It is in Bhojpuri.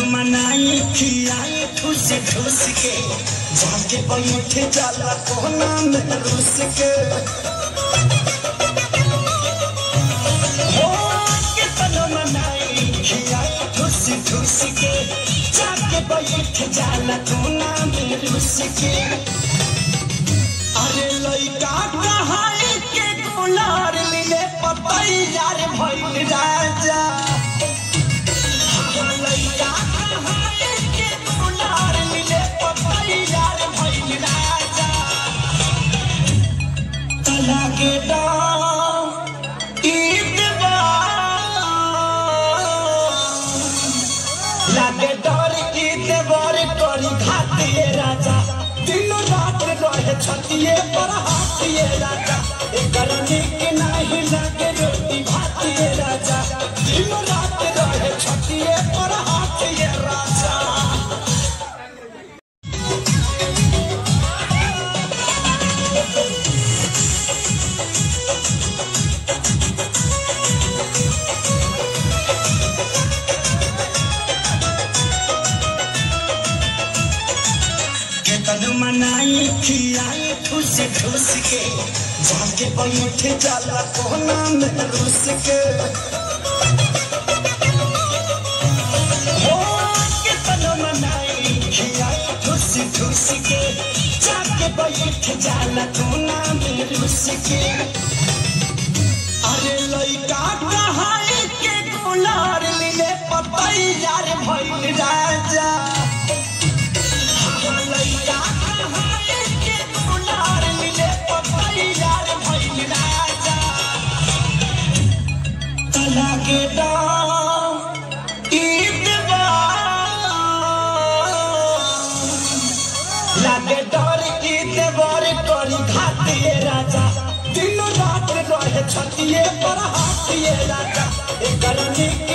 मनाई खियाई ठूस ठूस के जाके बैठ जाला कोना में रुस के हो कितन मनाई खियाई ठूस ठूस के जाके बैठ जाला कोना में रुस के अरे लइका कहाई के गुलार लिले पतई यार भइल राजा हाँ, लइका कहाई के गुलार लिले पतई यार भइल राजा तला के दाम ईद बा लागे डर की देवर करी खातिए राजा दिन रात रहे छतिए पर हाथिए राजा एकर निक नाही लागे रोटी भातिए राजा दिन रात रहे छतिए पर हाथिए राजा केतन मनाई खियाई ठूस ठूस के जाके बैठ जाला कोना में रुस के हो केतन मनाई खियाई ठूस ठूस के जाके बैठ जाला कोना में रुस के अरे लइका कहाई के गुलार लिले पतई यार भइल राजा लइका कहाई के गुलार लिले पतई यार भइल राजा तला के दाम ईद बा लागे डर की देवर करी खातिए राजा दिन रात रहे छतिए पर हाथिए राजा एकर निक